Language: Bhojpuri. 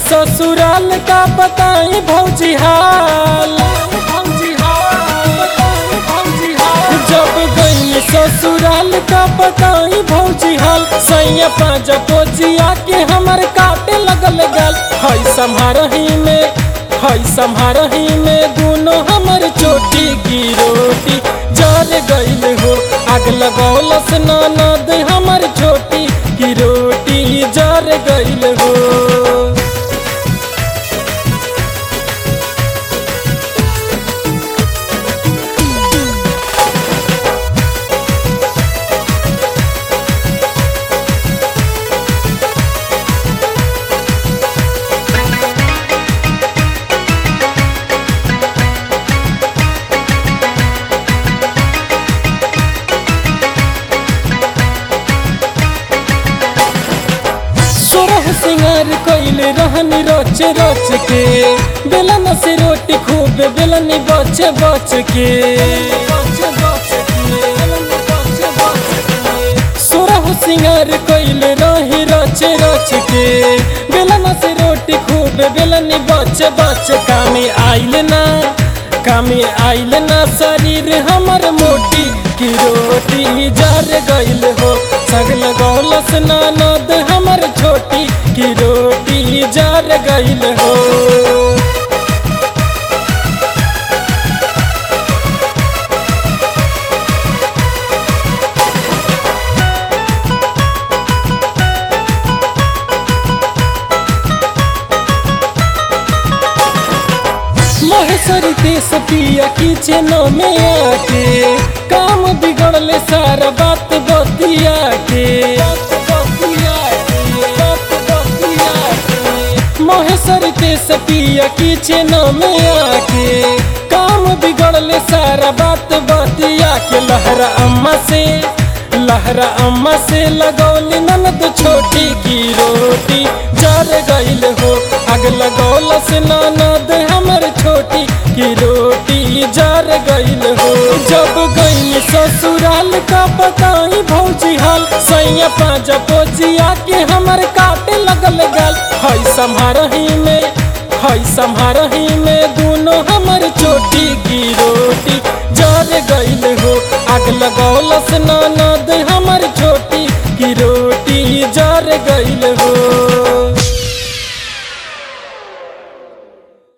ससुराल का बताई भौजी हाल जब गई ससुराल का बताई भौजी हाल सैया पाँच पोजिया के हमर काटे लगल गल हई सम्हारही में हई सम्हारही में दोनों हमर चोटी की रोटी जर गईल हो आग लगौलस ननद हमर छोटी की रोटी जर गईल हो सोरह सिंगार कइल रहन रच रच के बेलन से रोटी खूब बेलन बच बच के सोरह सिंगार कइल रही रच रच के बेलन से रोटी खूब बेलन बच बच कामे आइल ना कामे आइल ना शरीर हमर मोटी की रोटी जर गइल हो सगल गौलस ननद हमर छोटी की रोटी जर गइल हो महेश्वरी देश पिया किचन में आके काम बिगड़ले सारा बात बतिया के महेश्वरी देश पिया किचन में आके काम बिगड़ले सारा बात बतिया के लहरा अम्मा से लहरा अम्मा से लगौली ननद छोटी की रोटी जर गईल हो आग लगौलस ननद हमर छोटी की रोटी जर गईल हो जब गई ससुराल का बताई भौजी हाल सैया पाँच पोजिया के हमर काटे लगल गल हई सम्हारही में हई सम्हारही में दोनों हमर चोटी की रोटी जर गईल हो आग लगौलस ननद हमर छोटी की रोटी जर गईल हो